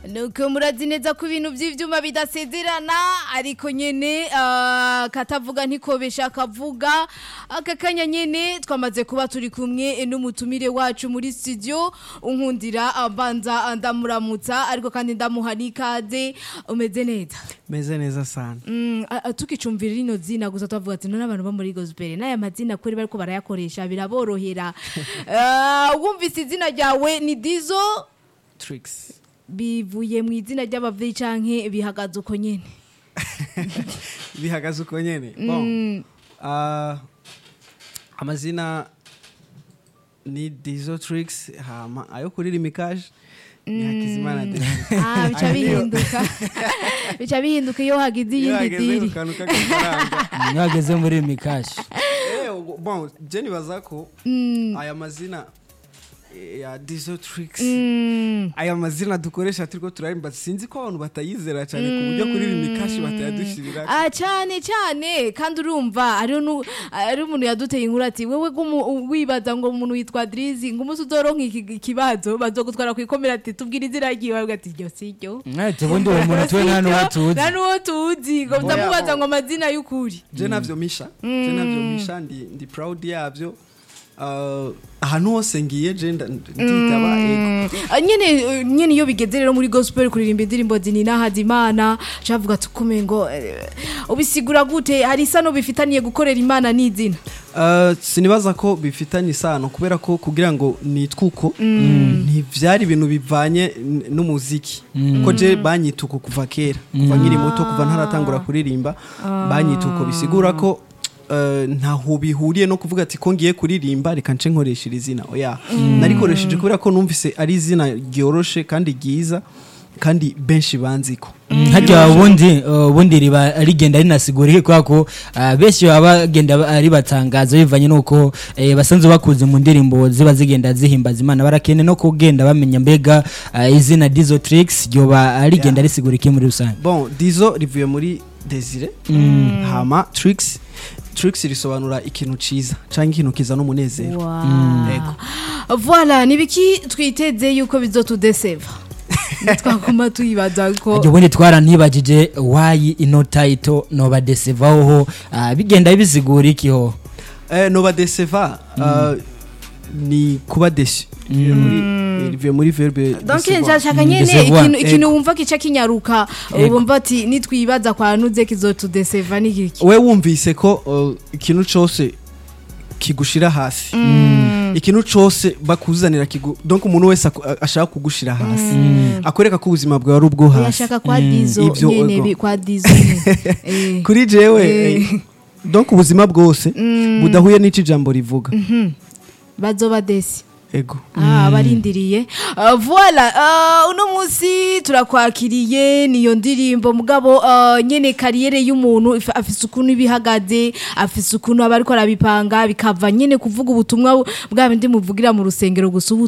nuko murazi neza ko ibintu by'ibyuma bidasezerana ariko nyine ah, katavuga ntikobesha akavuga aka kanya nyine twamaze kuba turi kumwe n'umutumire wacu muri studio unkundira abanza ndamuramutsa ariko kandi ndamuha n'ikaze umeze neza meze neza sana Mm, a- a- tukicumvira rino zina gusa twavuga ati none abantu bo muri gospel n'aya mazina kuri bariko barayakoresha biraborohera Ah, wumvise izina ryawe ni dizo tricks bivuye mu izina ry'abavyeyi canke bihagaze uko nyene bihagaze uko nyene bon ah, amazina ni dizo tricks hama ayo kuririmba ikaje ni hakizimana David. Ah, bica Ayo niyo- bihinduka bica bihinduka iyo hagize iyo iyindi hageze diri ku kantu k'agafaranga iyo hageze muri mikashi Eh, ubwo- bon je nibaza ko aya mazina eh, ya dizo tricks Mm. aya mazina dukoresha turiko turarimba sinzi ko abantu batayizera cyane ku buryo kuririmba ikashi batayadushirira Ah, cyane cyane kandi urumva hariho nu- hari umuntu yaduteye inkuru ati wewe gumu wibaza ngo umuntu witwa Drizzy ngo umunsi uzoronka iki- ikibazo bazogutwara ku ikomera ati tubwire izina ryiwe avuga ati ryo si ryo ubundi uwo muntu tuwe nta n'uwo tuzi nta n'uwo tuzi ngo ndamubaza ngo amazina y'ukuri je navyo misha je navyo misha ndi ndi proud yavyo Uh, ahantu hose ngiye je nda- nditaba ego Ah, nyene eh, nyene iyo bigeze rero muri gospel kuririmba indirimbo zinina hazimana cavuga ati kume ngo eh, ubisigura gute hari isano bifitaniye gukorera imana n'izina Uh, sinibaza ko bifitanye isano kubera ko kugira ngo nitwe uko ntivyari ibintu bivanye n- n'umuziki ko je banyita uko kuva kera kuva nkiri muto kuva ntaratangura kuririmba banyita uko bisigura ko uh, ntaho bihuriye no kuvuga ati ko ngiye kuririmba reka nce nkoresha iri zina oya narikoresheje kubera ko numvise ari izina ryoroshe kandi ryiza kandi benshi banziko harya ubundi uh, ubundi riba rigenda rinasigura kubera ko uh, benshi baba bagenda ba- ribatangaza bivanye nuko eh, basanzwe bakuze mu ndirimbo ziba zigenda zihimbaza imana barakene no kugenda bamenya mbega uh, izina dizo tricks ryoba rigenda risigura iki muri rusange bon dizo rivuye muri desire hama tricks tricks risobanura ikintu ciza canke ikintu kizana umunezero Ego. voilà nibiki twiteze yuko bizotudeseva twaguma tuyibaza ko harya ubundi twaranibagije wayi ino title noba desevaho uh, bigenda bisigura ikiho eh, noba deseva uh, ni kuba desu rivuye muri- rivuye muri verbe donc décevoir. nshaka nyene Decevoir. ikintu ikintu Ego. wumva kica kinyaruka Ego. wumva ati nitwibaza kwa nuze kizotudeseva n'iki we wumvise ko uh, ikintu cose kigushira hasi ikintu cose bakuzanira kigu donc umuntu wese aku- ashaka kugushira hasi akwereka ko ubuzima bwawe ari ubwo hasi yashaka kwa dizo Ivyo, nyene ego. bi- kwa dizo nyene. Eh. kuri jewe Eh. eh, donc ubuzima bwose budahuye n'ico ijambo rivuga bazoba desi ego Ah, barindiriye Ah, voilà ah, uno munsi turakwakiriye niyo ndirimbo mugabo ah, nyene kariyere y'umuntu if- afise ukuntu ibihagaze afise ukuntu aba ariko arabipanga bikava nyene kuvuga ubutumwa bu- bwa bindi muvugira mu rusengero gusa ubu